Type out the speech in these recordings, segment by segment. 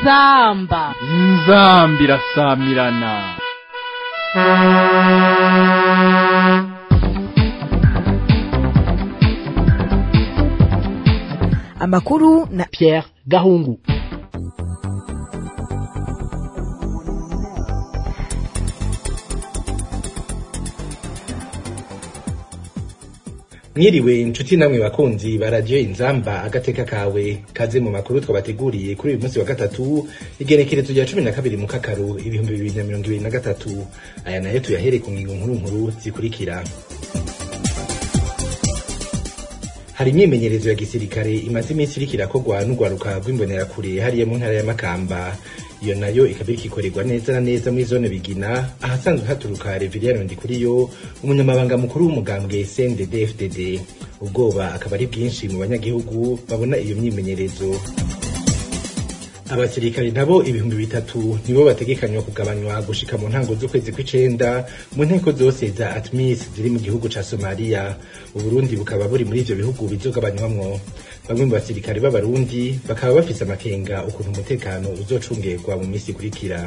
inzamba inzamba irasamirana amakuru na Pierre Gahungu mwiriwe inshuti namwe bakunzi baraje inzamba agateka kawe kaze mu makuru twabateguriye kuri uyu munsi wa gatatu igenekerezo rya cumi na kabiri mu kakaru ibihumbi bibiri na mirongo ibiri na gatatu aya nayo tuyahere ku ngingo nkuru nkuru zikurikira hari imyimenyerezo ya gisirikare imaze iminsi iriko irakorwa n'urwaruka rw'imbonerakure hariya mu ntara ya makamba iyo nayo ikaba iriko ikorerwa neza na neza muri zone bigina ahasanzwe haturuka reveriyano ndikuriyo umunyamabanga mukuru w'umugambwe cndd fdd ubwoba akaba ari bwinshi mu banyagihugu babona iyo myimenyerezo abasirikare nabo ibihumbi bitatu nibo bategekanywa kugabanywa gushika mu ntango z'ukwezi kw'icenda mu nteko zose za atmis ziri mu gihugu ca somaliya uburundi bukaba buri muri ivyo bihugu bizogabanywamwo bamwe mu basirikare b'abarundi bakaba bafise amakenga ukuntu umutekano uzocungerwa mu misi ikurikira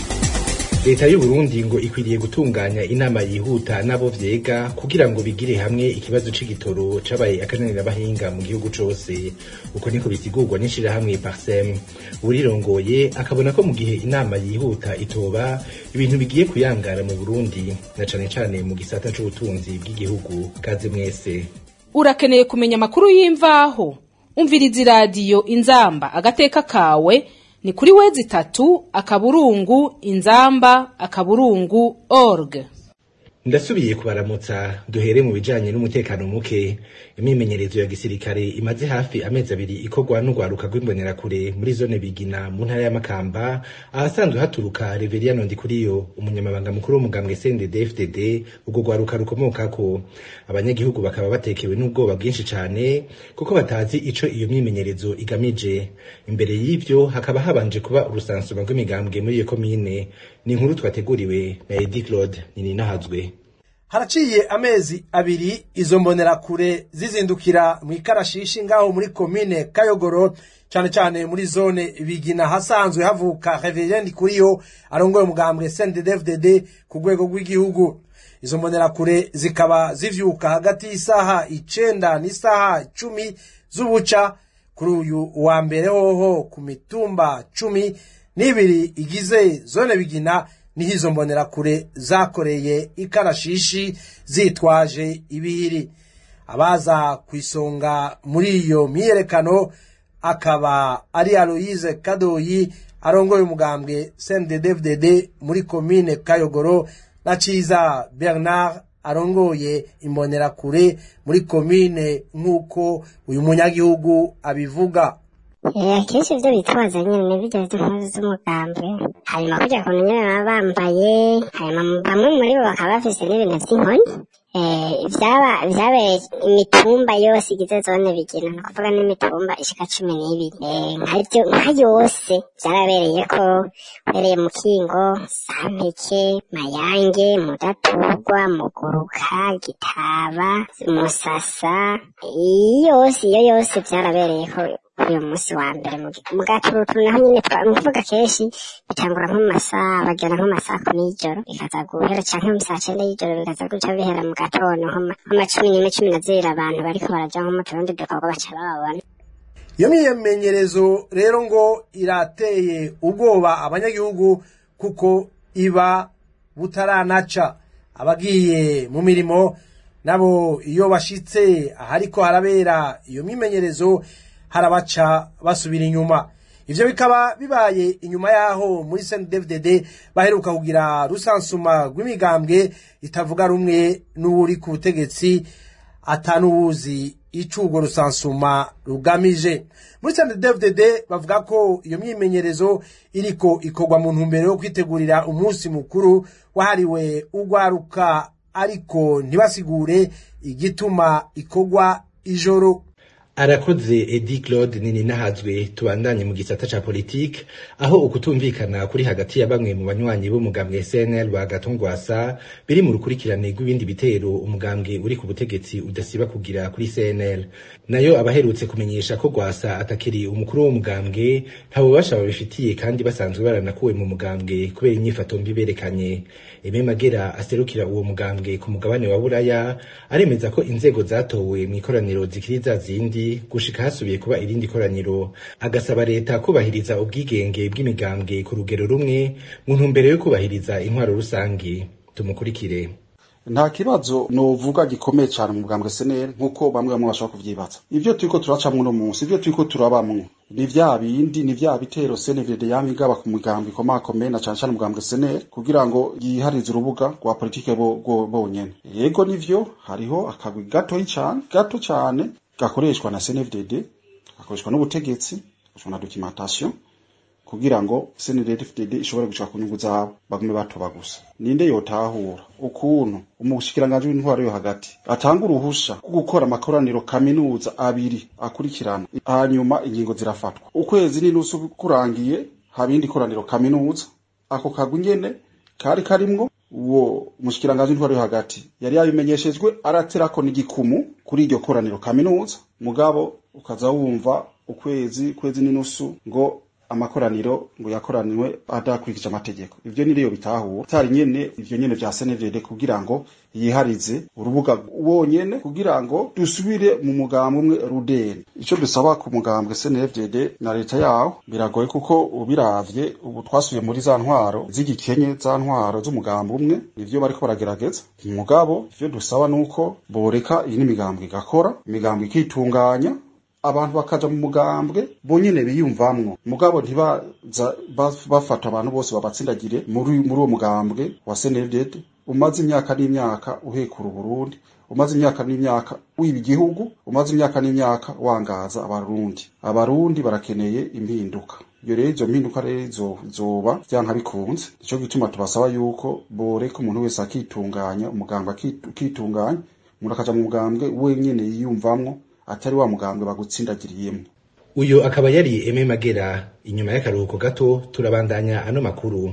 leta y'uburundi ngo ikwiriye gutunganya inama yihuta n'abo vyega kugira ngo bigire hamwe ikibazo c'igitoro cabaye akananirabahinga mu gihugu cose uko niko bisigurwa n'ishirahamwe parsem urirongoye akabona ko mu gihe inama yihuta itoba ibintu bigiye kuyangara mu burundi na cane cane mu gisata c'ubutunzi bw'igihugu kaze mwese urakeneye kumenya amakuru y'imvaho umviriza iradiyo inzamba agateka kawe ni kuri wezi itatu akaburungu inzamba akaburungu org ndasubiye kubaramutsa duhere mu bijanye n'umutekano muke imyimenyerezo ya gisirikare imaze hafi amezi abiri ikorwa n'urwaruka rw'imbonerakure muri zone bigina mu ntara ya makamba ahasanzwe haturuka reveriyano ndikuriyo umunyamabanga mukuru w'umugambwe cndd fdd urwo rwaruka rukomokako abanyagihugu bakaba batekewe n'ubwoba bwinshi cane kuko batazi ico iyo myimenyerezo igamije imbere y'ivyo hakaba habanje kuba urusansuma rw'imigambwe muri iyo komine ni inkuru twateguriwe na edi claude nininahazwe haraciye amezi abiri izo mbonerakure zizindukira mu ikarashishi ngaho muri komine kayogoro cane cane muri zone bigina hasanzwe havuka reverend kuriyo arongoye umugambwe CNDD-FDD ku rwego rw'igihugu izo mbonerakure zikaba zivyuka hagati y'isaha icenda n'isaha cumi z'ubuca kuri uyu wa mbere hoho ku mitumba cumi n'ibiri igize zone bigina niho izo mbonerakure zakoreye ikarashishi zitwaje ibihiri abaza ku isonga muri iyo myiyerekano akaba ari aloyize kadoyi arongoye umugambwe cnddfdd muri komine kayogoro na ciza bernard arongoye imbonerakure muri komine nk'uko uyu munyagihugu abivuga akenshi ibyo bitwaza nyine ni ibyo by'impuzu z'umugambwe hanyuma kujya ku nyine baba bambaye hanyuma bamwe muri bo bakaba bafise n'ibintu by'inkoni byabereye imitumba yose igize zone bigina ni ukuvuga n'imitumba ishika cumi n'ibiri nka yose byarabereye ko uhereye mu kingo sampeke mayange mudaturwa muguruka gitaba musasa yose iyo yose byarabereye ko uyu munsi wa mbere mu gaturutu naho nyine twavuga kenshi bitangura nko mu masaha bagera nko mu masaha kumi y'ijoro bikaza guhera canke mu saa cenda y'ijoro bikaza guca bihera mu gatondo nko ma cumi n'imwe cumi na zibiri abantu bariko baraja nko mu turundi dukorwa baca bababona iyo myimenyerezo rero ngo irateye ubwoba abanyagihugu kuko iba butaranaca abagiye mu mirimo nabo iyo bashitse ahariko harabera iyo myimenyerezo harabaca basubira inyuma ivyo bikaba bibaye inyuma yaho muri CNDD-FDD baheruka kugira rusansuma rw'imigambwe itavuga rumwe n'uri ku butegetsi atanuwuzi ico urwo rusansuma rugamije muri CNDD-FDD bavuga ko iyo myimenyerezo iriko ikorwa mu ntumbero yo kwitegurira umunsi mukuru wahariwe urwaruka ariko ntibasigure igituma ikorwa ijoro arakoze edi claude nini nahazwe tubandanye mu gisata ca politike aho ukutumvikana kuri hagati ya bamwe mu banywanyi b'umugambwe cnl wa gatongwasa biri mu rukurikirane rw'ibindi bitero umugambwe uri ku butegetsi udasiba kugira kuri cnl nayo abaherutse kumenyesha ko gwasa atakiri umukuru w'umugambwe nta bubasha babifitiye kandi basanzwe baranakuwe mu mugambwe kubera inyifato mbi berekanye Aime Magera aserukira uwo mugambwe ku mugabane wa Buraya aremeza ko inzego zatowe mu ikoraniro zikiri za zindi gushika hasubiye kuba irindi koraniro agasaba leta kubahiriza ubwigenge bw'imigambwe ku rugero rumwe mu ntumbero yo kubahiriza intwaro rusangi tumukurikire nta kibazo novuga gikomeye cyane mu bwambwe seneri nk'uko bamwe bamwe bashobora kuvyibaza ivyo turiko turacamwo uno munsi ivyo turiko turabamwo ni vya bindi ni vya bitero senevide yama igaba ku migambwe ikomakomeye na cane cane umugambwe seneri kugira ngo yiharize urubuga rwa politike bo- bo- bonyene yego nivyo hariho akagwi gatoyi cane gato cane gakoreshwa na senevdd gakoreshwa n'ubutegetsi gakoreshwa na documentation kugira ngo CNDD-FDD ishobore gushika ku nyungu zabo bagume batoba gusa ninde yotahura ukuntu umushikiranganji w'intwaro yo hagati atanga uruhusha rwo gukora amakoraniro kaminuza abiri akurikirana hanyuma ingingo zirafatwa ukwezi n'inusu kurangiye haba indi koraniro kaminuza ako kagwi nyene kari karimwo uwo mushikiranganji w'intwaro yo hagati yari yabimenyeshejwe araterako n'igikumu kuri iryo koraniro kaminuza mugabo ukaza wumva ukwezi kwezi n'inusu ngo amakoraniro ngo yakoraniwe adakurikije amategeko ivyo niriyo bitahura tari nyene ivyo nyene vya senevede kugira ngo yiharize urubuga wonyene kugira ngo dusubire mu mugambwe umwe rudeni ico dusaba ku mugambwe senevede na leta yawo biragoye kuko ubiravye ubu twasubiye muri za ntwaro z'igikenye za ntwaro z'umugambwe umwe nivyo bariko baragerageza mugabo ivyo dusaba nuko boreka iyi n'imigambwe igakora imigambwe ikitunganya abantu bakaja mu mugambwe bonyene biyumvamwo mugabo ntibaza ba- bafata abantu bose babatsindagire muri muri uwo mugambwe wa CNDD umaze imyaka n'imyaka uhekura Burundi umaze imyaka n'imyaka wiba igihugu umaze imyaka n'imyaka wangaza abarundi abarundi barakeneye impinduka iyo rero izo mpinduka rero zo- zoba vyanka bikunze nico gituma tubasaba yuko boreka umuntu wese akitunganya umugambwe akitu- akitunganya umuntu akaja mu mugambwe wenyene yiyumvamwo atari wa mugambwe bagutsindagiriyemwo uyo akaba yari Aime Magera inyuma y'akaruhuko gato turabandanya ano makuru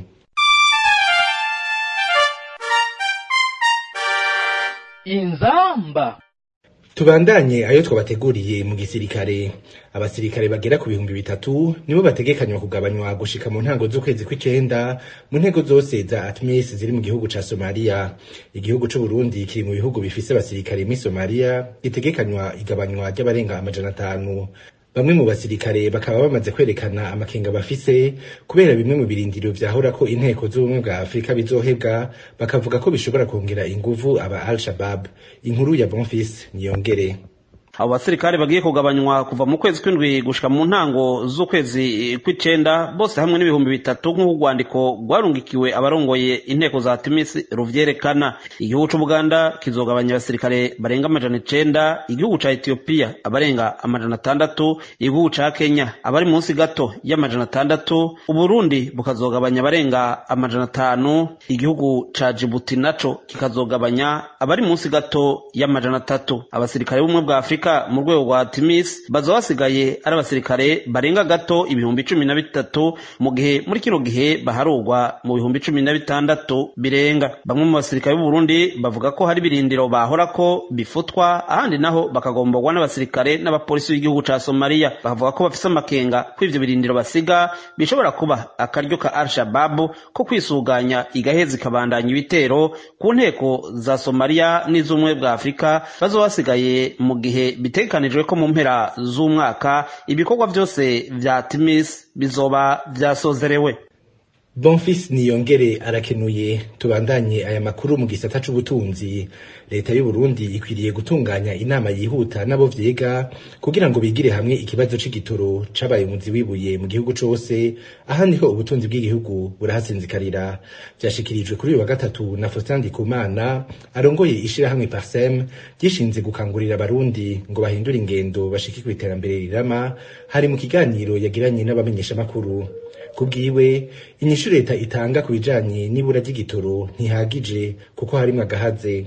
inzamba Tubandanye ayo twabateguriye mu gisirikare abasirikare bagera ku bihumbi bitatu nibo bategekanywa kugabanywa gushika mu ntango z'ukwezi kw'icenda mu ntego zose za ATMIS ziri mu gihugu ca Somalia igihugu c'u Burundi kiri mu bihugu bifise abasirikare muri Somalia gitegekanywa igabanywa ry'abarenga amajana atanu bamwe mu basirikare bakaba bamaze kwerekana amakenga bafise kubera bimwe mu birindiro vyahora ko inteko z'ubumwe bwa Afurika bizohebwa bakavuga ko bishobora kongera inguvu aba Al-Shabaab inkuru ya Bonfils niyongere abo basirikare bagiye kugabanywa kuva mu kwezi kw'indwi gushika mu ntango z'ukwezi kw'icenda bose hamwe n'ibihumbi bitatu nk'uko urwandiko rwarungikiwe abarongoye inteko za timisi ruvyerekana igihugu c'ubuganda kizogabanya abasirikare barenga amajana icenda igihugu ca etiyopiya abarenga amajana atandatu igihugu ca kenya abari munsi gato y'amajana atandatu uburundi bukazogabanya abarenga amajana atanu igihugu ca jibuti naco kikazogabanya abari munsi gato y'amajana atatu abasirikare b'ubumwe bwa afurika mu rwego rwa timis bazoba basigaye ari abasirikare barenga gato ibihumbi cumi na bitatu mu gihe muri kino gihe baharurwa mu bihumbi cumi na bitandatu birenga bamwe mu basirikare b'uburundi bavuga ko hari ibirindiro bahora ko bifutwa ahandi naho bakagomborwa n'abasirikare n'abapolisi b'igihugu ca somaliya bavuga ko bafise amakenga ko ivyo birindiro basiga bishobora kuba akaryo ka al-shababu ko kwisuganya igaheza ikabandanya ibitero ku nteko za somaliya n'iz'ubumwe bwa afurika bazoba basigaye mu gihe bitegekanijwe ko mu mpera z'umwaka ibikorwa byose vya timis bizoba vyasozerewe Bonfils niyongere arakenuye tubandanye aya makuru mu gisata c'ubutunzi leta y'u Burundi ikwiriye gutunganya inama yihuta nabo vyiga kugira ngo bigire hamwe ikibazo c'igitoro cabaye umuzi wibuye mu gihugu cose aha niho ubutunzi bw'igihugu burahasinzikarira vyashikirijwe kuri uyu wa gatatu na Faustin Ndikumana arongoye ishirahamwe Parsem gishinze gukangurira abarundi ngo bahindure ingendo bashike kw'iterambere rirama hari mu kiganiro yagiranye n'abamenyeshamakuru kubwiwe inyishu leta itanga ku bijanye n'ibura ry'igitoro ntihagije kuko harimwo agahaze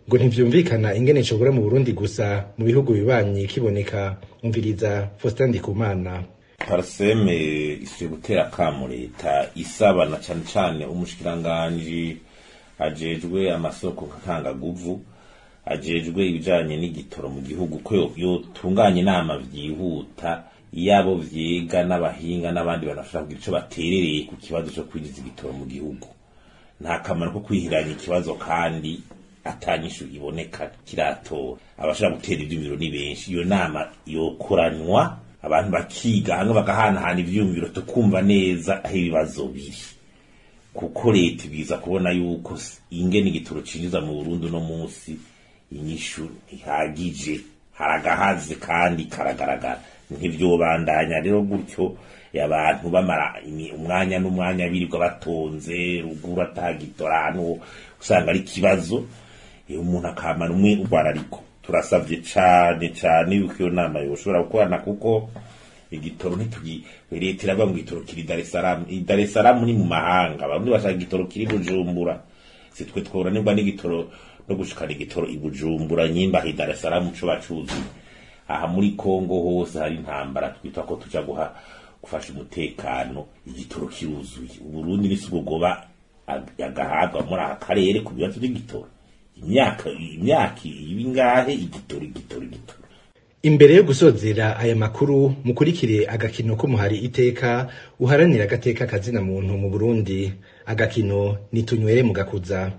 ngo ntivyumvikana ingene cobura mu Burundi gusa mu bihugu bibanyi kiboneka umviriza Faustin Ndikumana parseme isi gutera akamu leta isaba na cane cane umushikiranganji ajejwe amasoko nkangaguvu ajejwe ibijanye n'igitoro mu gihugu ko yo- yotunganya inama vyihuta yabo vyiga n'abahinga n'abandi bantu bashobora kugira ico baterereye ku kibazo co kwinjiza igitoro mu gihugu nta kamaro ko kwihiranya ikibazo kandi atanyishu iboneka kiratora abashobora gutera ivyumviro ni benshi iyo nama yokoranywa abantu bakiga hamwe bagahanahana ivyumviro tukumva neza aho ibibazo biri kuko leta ibwiza kubona yuko s- ingene igitoro cinjiza mu Burundi uno munsi inyishu ntihagije haragahaze kandi karagaragara ntivyobandanya rero gutyo abantu bamara imi- umwanya n'umwanya birirwa batonze ruguru atagitora hano usanga ari ikibazo iyo umuntu akamara umwe urwara ariko turasavye cane cane yuko iyo nama yoshobora gukorana kuko igitoro ntitugi leta iravuga ngo igitoro kiri Dar es Salaam I Dar es Salaam ni mu mahanga bamwe bashaka igitoro kiri Bujumbura si twe tworanirwa n'igitoro no gushikana igitoro i Bujumbura nyimba hi Dar es Salaam co bacuzuye aha muri Kongo hose hari intambara twitwa ko tuja guha gufasha umutekano igitoro kiruzuye uburundi nisi bugoba agahabwa muri aka karere ku bibazo by'igitoro imyaka imyaka ibingahe igitoro igitoro igitoro Imbere yo gusozera aya makuru mukurikire agakino k'umuhari iteka uharanira agateka kazina muntu mu Burundi agakino ni tunywere mu gakuza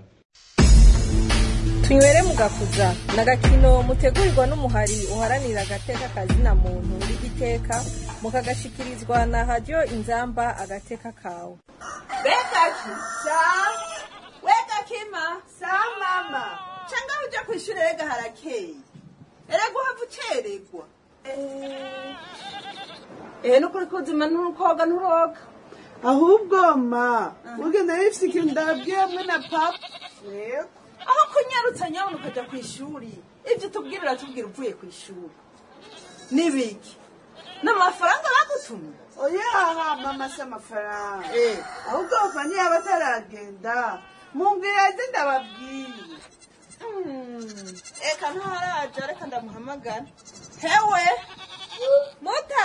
tunywere mu gakuza ni agakino mutegurirwa n'umuhari uharanira agateka kazina muntu w'igiteka mukagashikirizwa na radiyo inzamba agateka kawe Bekaki, sa? Weka kima, sa mama. Changa uja kwishuri rega harakeye. Erega uhava ucererwa. Eh, eh nukuri kuzima ntukoga nturoga. ahubwo ma ugenda bifise ikintu ndabwiye hamwe na papa yego Aho kunyarutsa nyabona ukaja kwishuri. Ivyo tubwira uratubwira uvuye kwishuri. Nibiki? N'amafaranga bagutumye? oyaha mama si amafaranga Eh. ahubwo bava niba bataragenda mumbwira ati ndababwiye Hmm. Eka ntaraja reka ndamuhamagara. Hewe. Muta.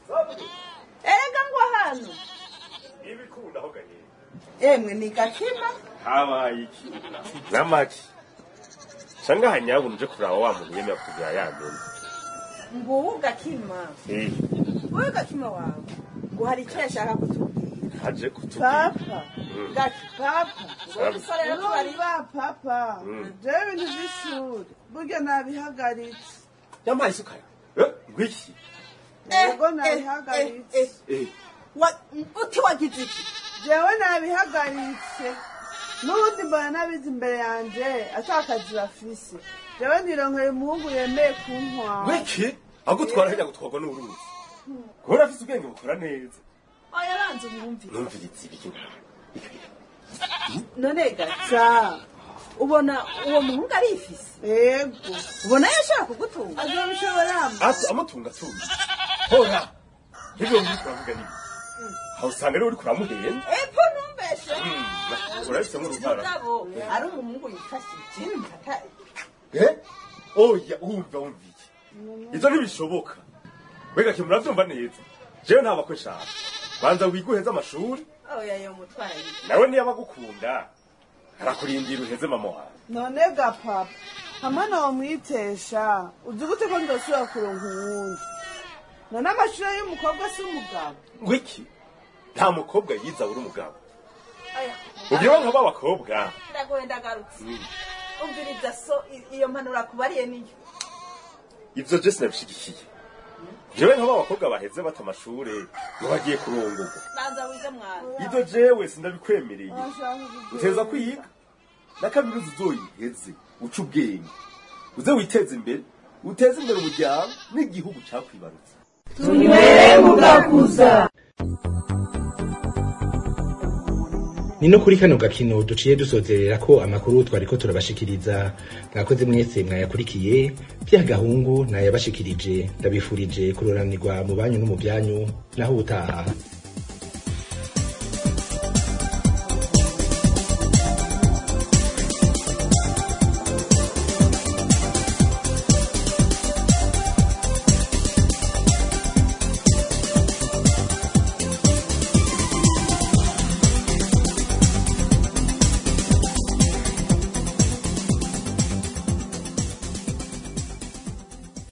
Erega ngwa hano. ibikunda aho gahera Emwe ni gakima. habaye iki n'amaki canga hanyabona uje kuraba wa muntu yemera kutubwira yamena Nguwu gakima. eh Wowe gakima wawe. Ngo hari icyo yashaka kutubwira. aje kutubwira papa Gaki. papa Wowe musore rero tubari. urumva papa Mm. jewe ibintu vy'ishuri burya nabihagaritse yampaye isuka eh ngwiki yego nabihagaritse eh Wa- Uti wagize iki? jewe nabihagaritse n'ubundi mbona n'abizi imbere yanje ata kazi bafise jewe nironkeye umuhungu yemeye kuntwara ngwiki agutwara hirya gutwarwa n'uruzi kubera afise ubwenge bukora neza Oya banza umwumvire. numviriza ibiki None gaki. sa Ubona uwo muhungu arifise. yego Ubona yashaka kugutunga. azobishobora ati amutunga atunga hora ivyo muri kuravuga nibi aho usanga rero uri kuramuhenda Epo ntumbeshe. urabifisemo uruhara Mugabo ari umuhungu yifashije. Ata- Eh? Oya, umva umvike. Ivyo ntibishoboka. Wega kimura vyumva neza. Jewe nta bakwe nshaka. Banza wiguheze amashuri, Oya yo mutwaye. nawe niyo abagukunda. Arakurindira uheze mama wawe. none ga papa hamwe nomwitesha uzi gute ko ndosubira kuronka uwundi none amashuri y'umukobwa si umugabo Ngwiki? Nta mukobwa yiza uri umugabo. Oya. Ugira nka b'abakobwa. Ndagoye ndagarutse. Mm. Umviriza so i- iyo mpanuro kubariye niyo. Ivyo je sinabishigikiye. Jewe nka b'abakobwa baheze bata amashure, ngo bagiye kurongorwa. Banza wize mwana. Ivyo jewe sindabikwemereye. Ashaka kugenda. uteza kwiga na kaminuza uzoyiheze uca ubwenge uze witeze imbere uteze imbere umuryango n'igihugu cakwibarutse tunywere mu gakuza ni no kuri kano gakino duciye dusozerera ko amakuru twariko turabashikiriza mwakoze mwese mwayakurikiye bya gahungu nayabashikirije ndabifurije kuroranirwa mu banyu no mu byanyu naho ubutaha